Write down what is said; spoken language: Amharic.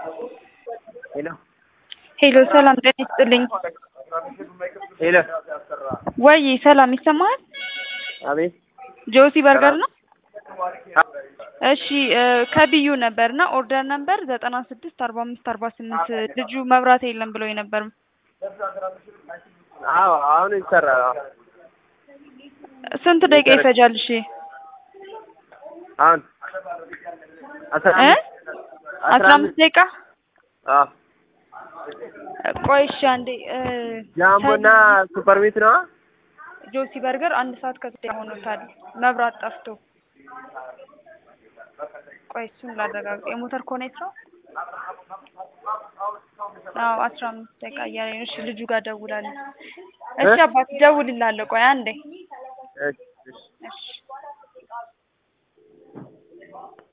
ሄሎ ሄሎ ሰላም ጤና ይስጥልኝ። ሄሎ ወይ ሰላም ይሰማሃል? አቤት ጆሲ በርገር ነው? እሺ እ ከቢዩ ነበርና ኦርደር ነበር ዘጠና ስድስት አርባ አምስት አርባ ስምንት ልጁ መብራት የለም ብሎኝ ነበር። አዎ አሁን ይሰራል። አዎ ስንት ደቂቃ ይፈጃል? እሺ አሁን አስራ እ አምስት አስራ አምስት ደቂቃ አዎ ቆይ እሺ አንዴ እ ጃምቦና ሱፐር ሚት ነው። ጆሲ በርገር አንድ ሰዓት ከስድስት ሆኖታል መብራት ጠፍቶ። ቆይ እሱን ላረጋግጥ። የሞተር ኮኔት ነው? አዎ አስራ አምስት ደቂቃ እያለኝ ነው። እሺ ልጁ ጋር ደውላለሁ። እሺ አባት ደውልልሃለሁ። ቆይ አንዴ እሺ